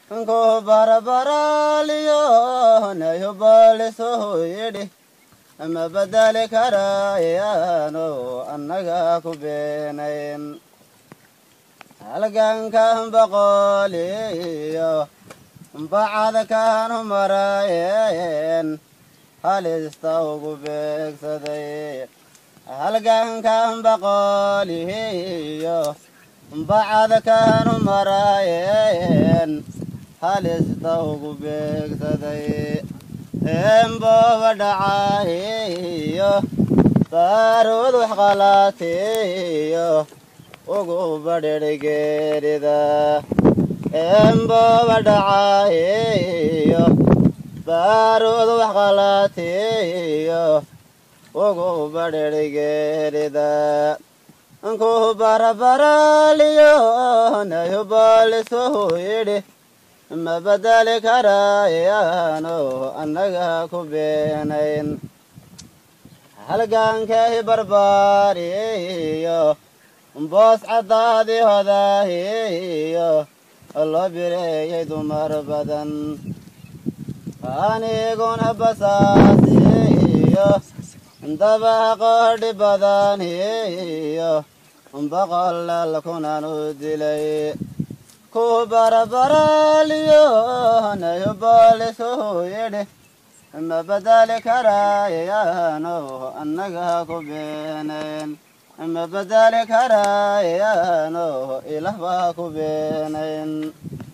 ku barabaraaliyo nayo baaliso yidhi ma bedeli karayaano annaga ku beenayn halgankan boqoliyo bacadkan maraayeen halista ugu beegsaday halgankan boqoliyo bacadkan maraayeen halista ugu beegsaday embooba dhacayo baarood wax qalaatiyo ugu badhirgeerida embooba dhacayo baarood wax qalaatiyo ugu badhirgeerida ku barabaraaliyo nayo baaliso yidhi ma bedeli karayaano annaga ku beenayn halgankay barbaariyo boos caddaadii hodaahiyo loo bireeyay dumar badan aniguna basaasiyo dabaqodhi badaniyo boqolal kunanu dilay ku barabaraaliyo nayo baaliso yidhi ma bedeli karayaano annaga ku beenayn ma bedeli karayaano ilah baa ku beenayn